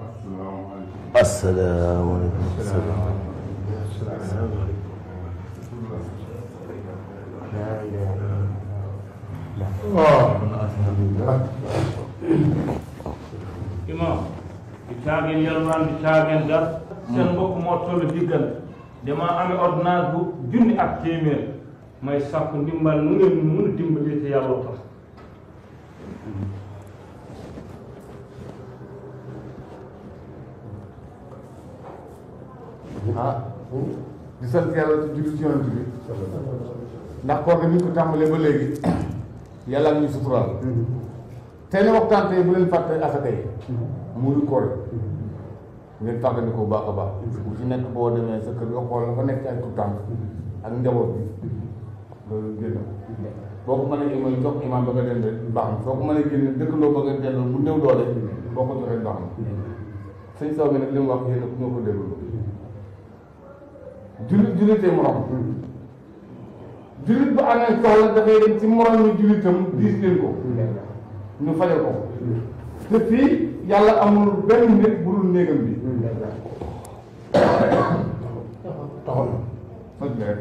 asalaamaaleykum. imam di caageen yalwaan di caageen gas seen mbokk moo toll diggante dama amee ordonnance bu junni ak téeméer may sàkku ndimbal nu ngeen mun a dimbalee te yàlla tax ah di sant yàlla ci julli ci yonent bi ndax koor gi ni ñu ko tàmbalee ba léegi yàlla ak ñu suturaal tey ne waxtaan tey bu leen fàtte asaka yi muy koor ngeen fàggandi ko bu baax a baax bu ci nekk boo demee sa kër nga xool la fa nekk ay tuutànk ak njaboot bi loolu génn boo ko mënee mooy jox imaam ba nga dem rek baax na soo ko mënee génne dëkkandoo ba nga delloo bu néew doole boo ko joxee baax na sëñ saw bi nag li mu wax yéen ku ñoo ko déglu jullit jullitee morom jullit bu amee soxla dafay dem ci morom ñu jullitam diis leen ko ñu fajal ko te fii yàlla amul benn nit bu dul néegam bi taxaw na faj rek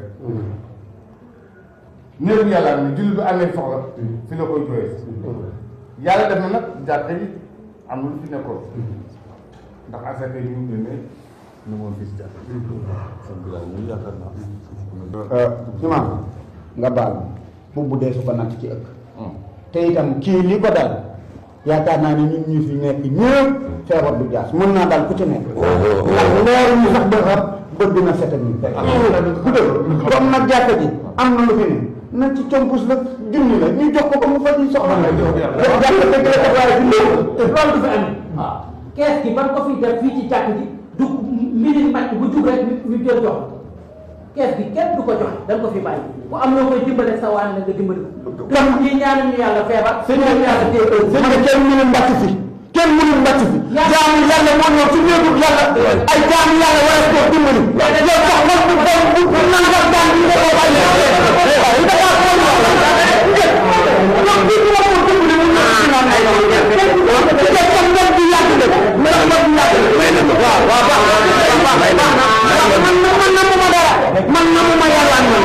néegu yàlla am jullit bu amee soxla fi la koy jooyee yàlla def na nag jàkka yi am na lu fi nekkoon ndax asaka yi ñu génne ñu moom gis jàkk ñu yaakaar naa imaam nga baal bu bu dee su ko natt ci ëkk te itam kii li ko dal yaakaar naa ne ñun ñu fi nekk ñëpp feebar du jaas mën naa dal ku ci nekk ndax leer ñu sax defar bët dina set ak ñu bu dee comme nag jàkka ji am na lu fi ne na ci compus la junni la ñu jox ko ko mu faj ñu soxla la jàkka dëgg la def waaye junni loolu du fi andi kees gi ban ko fi def fii ci jàkk ji du mbiri màcc bu jug rek ñu jël jox kees gi kenn du ko joxe da nga ko fi bàyyi ku am loo koy dimbale sa waan la nga dimbali ko kon ñii ñaanu ñu yàlla feebar sëñ ñaanu yàlla téye sëñ bi kenn mënul mbàcc fi kenn mënul mbàcc fi jaamu yàlla moo ñëw ci néegu yàlla ay jaamu yàlla war a koo dimbali yow sax man bu bu bu bu nan nga daan ñu ko bàyyi waaye da ngaa ko wax la donc bi ñu ko dimbali mu ñu ci naan ay te tam ngeen di yàgg de mais ngeen di yàgg de waaw waaw baax na baax na man na man na mu ma dara man na mu ma yàlla man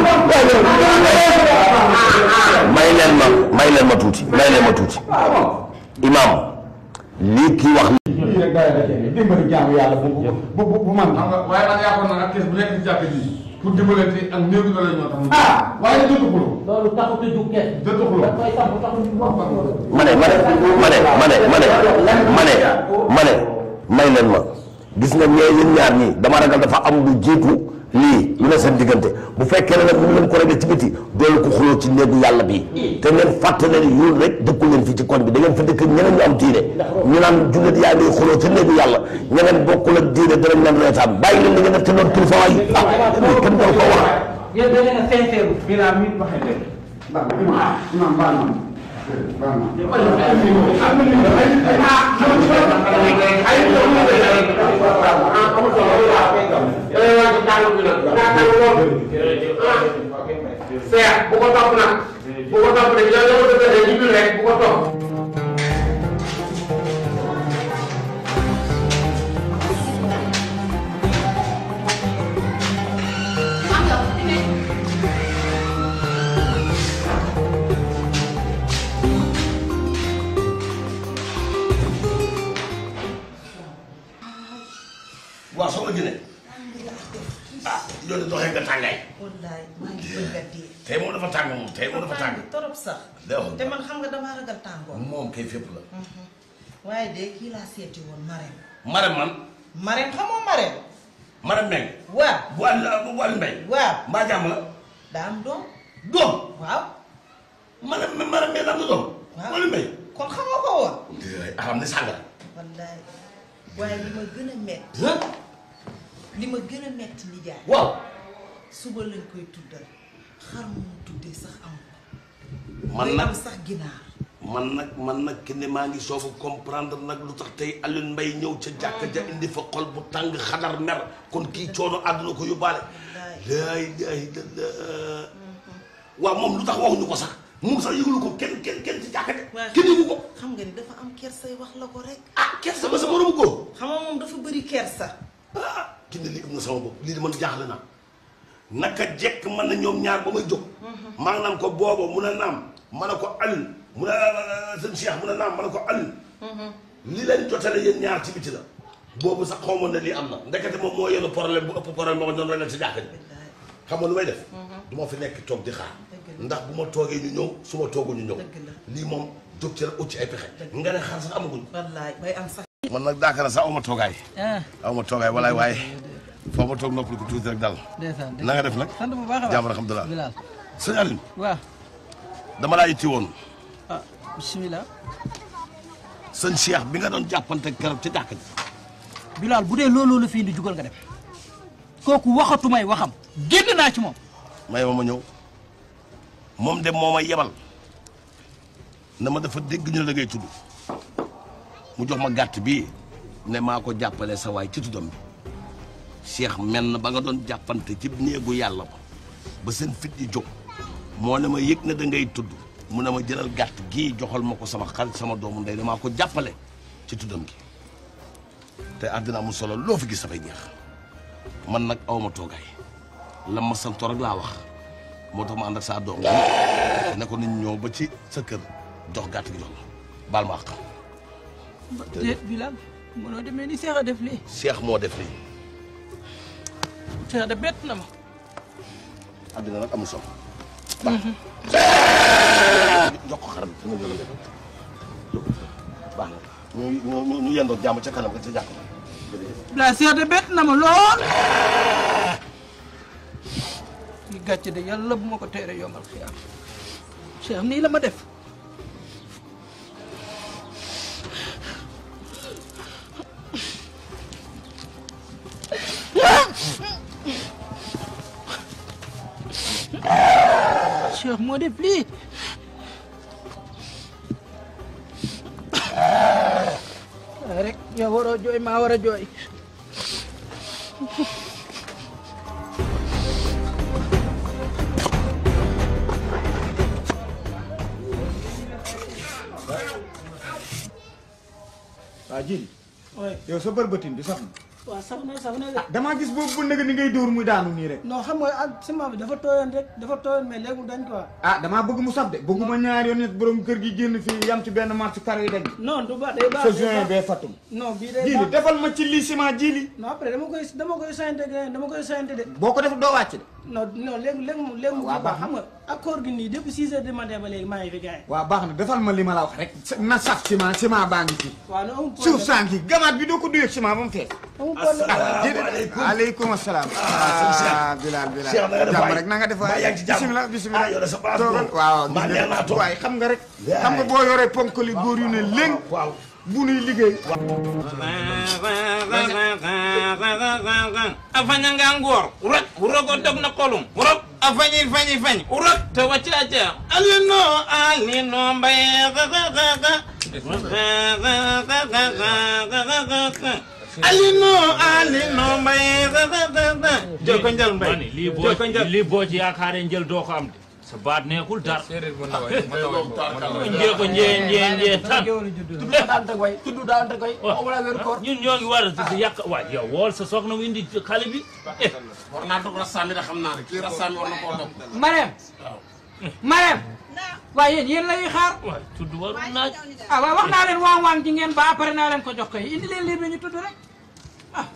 may leen ma may leen ma tuuti may leen ma tuuti imaam lii kii wax lii rek doy na ci dimbali jaamu yàlla bu bu bu bu man xam nga waaye man yaakaar naa ak kees bu nekk ci jàkk ji pour dimbalante ak néew doole ñoo tax mu ah waaye jotu xuloo loolu taxut a jug kees jotu xuloo da koy samp taxut ñu wax ma ne ma ne ma ne ma ne ma ne ma ne ma ne may leen ma gis nga ñee yéen ñaar ñii dama ragal dafa am lu jiitu lii lu ne seen diggante bu fekkee ne nag mu leen ko régler ci biti doolu ko xuloo ci néegu yàlla bi te ngeen fàtte ne yéen rek dëkku leen fii ci koñ bi da ngeen fa dëkk ñeneen ñu am diine ñu naan jullit yaa ngi xuloo ci néegu yàlla ñeneen bokkul ak diine danañ leen reetaan bàyyi leen li ngeen def te doon kilifa waay ah kenn doon ko wax yéen da ngeen a sincère biraa mi waxee léegi baax na imam imam baal na baal na seex bu ko topp nag bu ko topp nag yow yow dëgg ñu bi rek bu ko topp waaw soo ma jëlee ah yow de doxee nga tàngaay wallaay maa ngi bëgg a dee. tey moom dafa tàng moom tey moom dafa tàng torop sax. Dewul. te man xam nga damaa ragal tàngoor. moom kay fépp la waaye de kii laa seeti woon Marème. Marème man Marème xamoo Marème. Marème Mbengue waaw bu wàll bu wàll mbay waaw mbaa jàmm la daa am doom. doom waaw Marème Marème Mbengue am na doom waaw wàllu mbay kon xamoo ko woon. aram ni sàngara wallaay waaye li ma gën a metti li ma gën a metti nijaay. waaw suba lañ koy tuddal xar mu mu tuddee sax am ko. man day nag am sax ginaar. man nag man nag kenn maa ngi soog a comprendre nag lu tax tey Alioune Mbaye ñëw ca jàkka ja indi fa xol bu tàng xadar mer kon kii coono àdduna ko yóbbaale laa ilaaha illallaah waaw moom lu tax waxuñu ko sax moom sax yëgulu ko kenn kenn kenn ci jàkka ja waaye kenn yëgu ko xam nga ni dafa am kersay wax la ko rek. ah kersa ba sa moromu góor xam nga moom kersa ah ki ne lii am na sama bopp lii de man jaaxle naa naka jekk man na ñoom ñaar ba may jóg maa ngi naan ko booba mun a naam ma ne ko Alioune mun a sëñ Cheikh mun a naam ma ne ko Alioune li leen jotale yéen ñaar ci biti la boobu sax xaw ma ne lii am na ndekete moom moo yenu problème bu ëpp problème moo doon rek ci jàkka ji xam nga lu may def du ma fi nekk toog di xaar ndax bu ma toogee ñu ñëw su ma toogul ñu ñëw Dëgg la. lii moom jóg ci rek ut ci ay pexe nga ne xaar sax amaguñ wallaay bay am sax man nag daakara sax aw ma toogaay aw ma toogaay walaay waaye foo ma toog noppali ko tuuti rek dal ndeysaan na nga def nag sant bu baax a baax jàmm alhamdulilah Bilal sëñ Aline waaw dama laa itti woon ah bisimilah sëñ Cheikh bi nga doon jàppante keroog ca jàkka ji Bilal bu dee looloo la fi indi jugal nga dem kooku waxatu may waxam génn naa ci moom may ma ma ñëw moom de moo ma yebal na ma dafa dégg ñu la ngay tudd mu jox ma gàtt bii ne maa ko jàppale sa waay ci tuddam bi Cheikh mel na ba nga doon jàppante ci néegu yàlla ba ba seen fit yi jóg moo ne ma yëg na da ngay tudd mu ne ma jëlal gàtt gii joxal ma ko sama xarit sama doomu ndey damaa ko jàppale ci tuddam gi te àddina mu solo loo fi gis dafay jeex man nag awma toogaay la ma santo rek laa wax moo tax ma ànd ak saa doom ne ko nit ñëw ba ci sa kër jox gàtt gi jox la baal ma àq déet Bilal mënoo demee ni Seex a def lii Cheikh moo def lii Seex de bett na ma àddina nag amul solo baax jox ko xaram dina jël def baax na ñu ñu ñu ñu yendoog jàmm ca kanam rek ca jàkk Bilal Seex de bett na ma lool li gàcce de yàlla bu ma ko teere yombal xiyaam Seex nii la ma def Cheikh moo def lii rek yow waroo jooy maa war a jooy waa jili yow sa bërbatin bi sax na waaw sax na sax na de damaa gis boobu bu nëg ni ngay dóor muy daanu nii rek non xam nga ak ciment bi dafa tooyoon rek dafa tooyoon mais léegi mu dañ quoi ah damaa bëgg mu saf de bëgguma ñaari yoon nit borom kër gi génn fii yam ci benn marché karo yi dañ non du baax day baax sa day juin baax. bee fattum non bii day jili baax defal ma ci lii ciment jili non après dama koy dama koy soyante de dama koy soyante de boo ko def doo wàcc de non non léegi léegi mu léegi mu waaw kii baax baax xam nga accord gi nii depuis 6 heures du matin ba léegi maa ngi fi gars yi waaw baax na defal ma li ma la wax rek na saf ciment ciment baa ngi fi waaw non amul suuf problème saa ngi gamaat bi doo ko duyee ciment ba mu fees amul problème Asalaamaaleykum. aleykum asalaam sëñ Cheikh. ah Bilal Bilal Cheikh na nga def jàmm waay. rek na nga def waay Mbaa yaa ngi ci jàmm? bisimilah bisimilah Ah, yow de sa place toogal moom. waaw Mbaa neex naa toog. waaye xam nga rek Yaay. xam nga boo yoree ponkali góor yu ne léng waaw bu nuy liggéey a fañanga ngoor rok rogo dog na kolum rok a fañi fañi fañ rok te waccaca alino alino mbaye alino alino mbaye joko njal mbay mani lii boo joko njal lii boo ci yaakaaree njël doo ko am de sa baat neexul dara njee ko njee njee njee tan tudd daan teg way tudd daan teg way wala weer koor ñun ñoo ngi war a si yàq waay yow wool sa soxna mu indi xale bi eh war naa dog rasami da xam naa ne kii rasami war na koo dog Marème Marème waaye yéen yéen lay xaar waay tudd warul naaj ah waaw wax naa leen waan waan ji ngeen ba après naa leen ko jox koy indi leen lii bi ñu tudd rek ah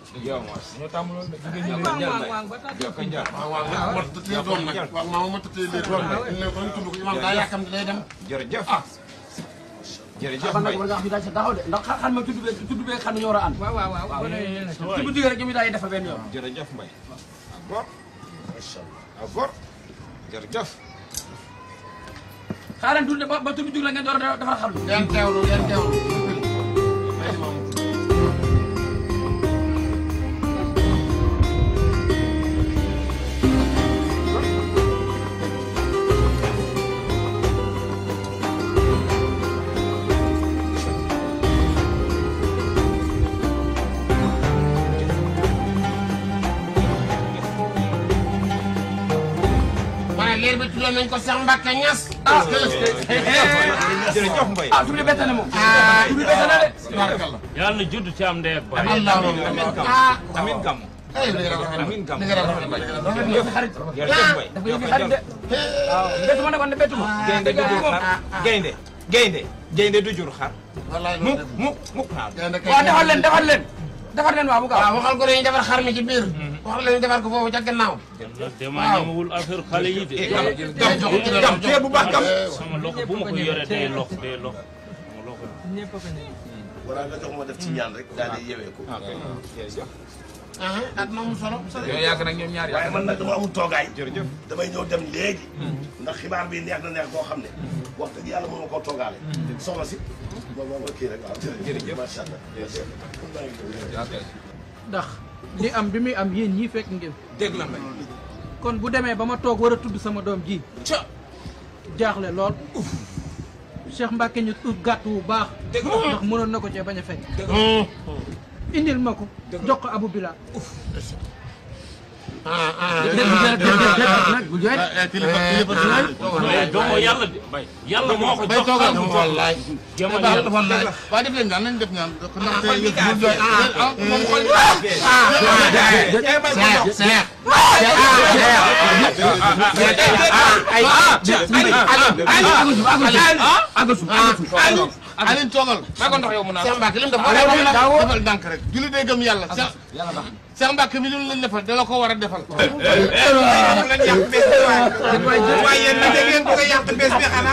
waan waan waan ba tax waaw waaw ma tëtee doom nag waaw maa ma tëtee lee doom nag ne ko ñu tudd ko imam daa yàkkam day dem jërëjëf jërëjëf ban nag Mbaye war nga xam ne daal sa taxaw de ndax xam ma tudd bee tudd bee xam ne ñoo war a ànd waaw waaw waaw ci bu digee rek ñu daal di defa benn yoon jërëjëf Mbaye abor abor jërëjëf xaaral tudd ba ba tudd jug la ngeen door a defar xam ngeen teewlu ngeen teewlu ma ne leer bi tuddoon nañ ko Cheikh Mbacke Niass ah jërëjëf Mbaye. ah tur bi bett na moom. tur bi bett na de. yàlla na judd ci am ndey ak baay. Amin Gamou Amin Gamou. Amin Gamou. jërëjëf xarit. jërëjëf Mbaye. dafa yëngu xarit de. waaw bettu ma ne kon ne bettu ma. gaynde du jur xar gaynde gaynde gaynde du jur xar. mukk mukk mukk xaar. waaw defar leen defar leen. defar leen waaw bu gaaw. waaw waxal ko dañuy defar xar mi ci biir. waxal leen defar ko foofu ca gannaaw. dama ñemewul affaire xale yi de. gam gam tee bu baax gam. sama loxo bu ma ko yoree day lox day lox sama loxo. wala nga jox ma def ci ñaan rek daal di yewee ko. at na mu solo. yow yàgg nag ñoom ñaar waaye man nag dama amul toogaay. jërëjëf. damay ñëw dem léegi. ndax xibaar bi neex na neex koo xam ne. wax dëgg yàlla mën nga koo toogaale. soxna si. moom moom kii rek waaw jërëjëf macha allah. ndax li am bi muy am yéen ñii fekk ngeen dégg la Mbaye. kon bu demee ba ma toog war a tudd sama doom ji ca jaaxle lool Cheikh Mbacke ñu tudd gàtt wu baax ndax mënoon na ko cee bañ a fekk indil ma ko jox ko Abou Bilal mais doomu yàlla de. yàlla moo ko jox xam nga wallaay. jamono yàlla. waaw def leen ñaan nañ def ñaan ndaxte kon yëf bi bu doy ah moom xool Seex Seex Alioune toogal maa ko ndox yow mu naan. Seex Mbacke li mu def defal ndànk rek julli day gëm yàlla Seex Seex Mbacke mi lu leen defal dala ko war a defal lañ yàq bés bi waaye. waaye yéen nag da ngeen bëgg a yàq bés bi xanaa.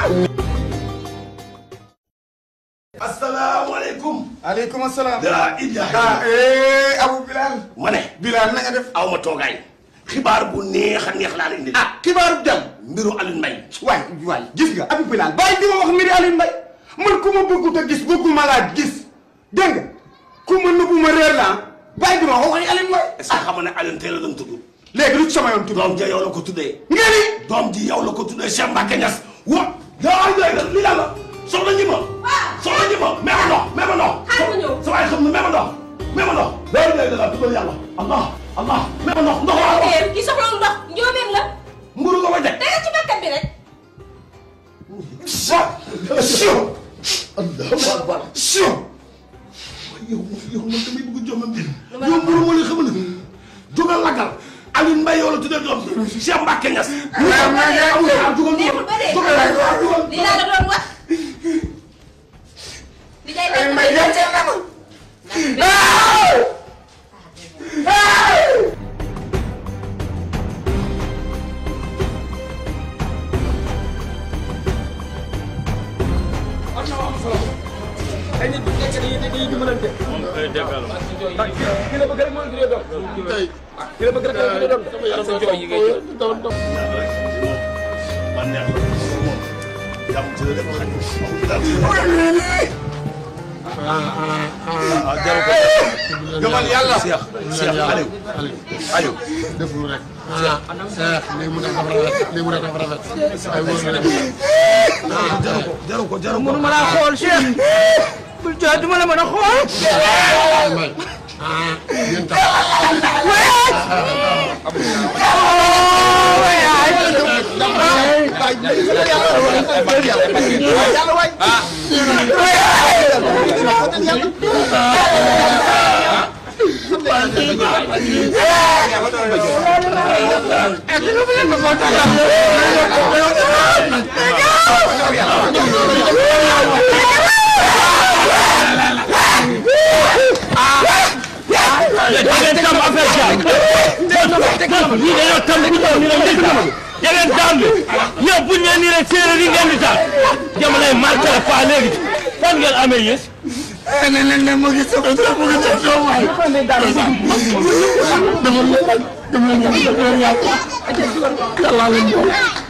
asalaamaaleykum. aleykum asalaam daa ilaha ah eh Abou Bilal ma ne. Bilal na nga def aw ma toogaay. xibaar bu neex a neex laa la indi. ah xibaaru jàmm mbiru Alioune Mbaye. waay waay gis nga Abou Bilal bàyyi di ma wax mbiri Alioune Mbaye man ku ma bëggut a gis bëgguma laa gis dégg nga ku ma nëbbu ma réer laa bàyyi di ma wax waxi Alioune Mbaye est-ce que xam nga ne Alioune teel a doon tudd. léegi lu ci sama yoon tudd doom ja yow la ko tuddee. nga ni doom ji yow la ko tuddee Cheikh Mbacke Niass. wa yaa ngi lay lii daal la soxna ñi ma. soxna ñi ma même ndox même ndox. xaaral ma ñëw. sa waay xam ne même ndox même ndox. yaa ngi lay la tuddal yàlla allah allah même ndox ndox laa wax. kii soxla ndox njóobeen la. mburu nga koy teg. tegal ci bakkat bi rek. Sio. Allahu akbar. Sio. yow yow man damay bëgg jox ma mbir. yow mburu moo leen xamal ne. jógal lagal. Alioune Mbaye yow la tuddee doom bi. Cheikh Mbacke Niass. neexul ba dee. li laa la doon wax. li ngay def ay nit bu nekkee dañuy dañuy dimbalante. moom koy déggal. ndax ki la bëgg rek mooy juree doom. ki la bëgg rek mooy juree doom. ak sa jooy yi ngay jooy. man neex na moom. jàmm ci la def xaj. ah jaru ko. gëmal yàlla Cheikh Cheikh Aliou. Aliou. deful rek Seex Seex lii mu def dafa rafet lii mu def dafa rafet ay wóor na dem jaru ko jaru ko jaru ko. mënuma laa xool Cheikh bul jooy duma la mën a xool may ah yéen tam da ngeen tam affaire jaay. lii dañoo tam bu ñëw nii rek ngeen tam. da ngeen tam bi yow bu ñu nee nii rek séeréer yi ngeen di taal. jamonoy marqué la pas léegi fan ngeen amee yées. ne leen ne mu ngi sama dara mu ngi sama doom waay dama leen dama leen yàlla yàlla leen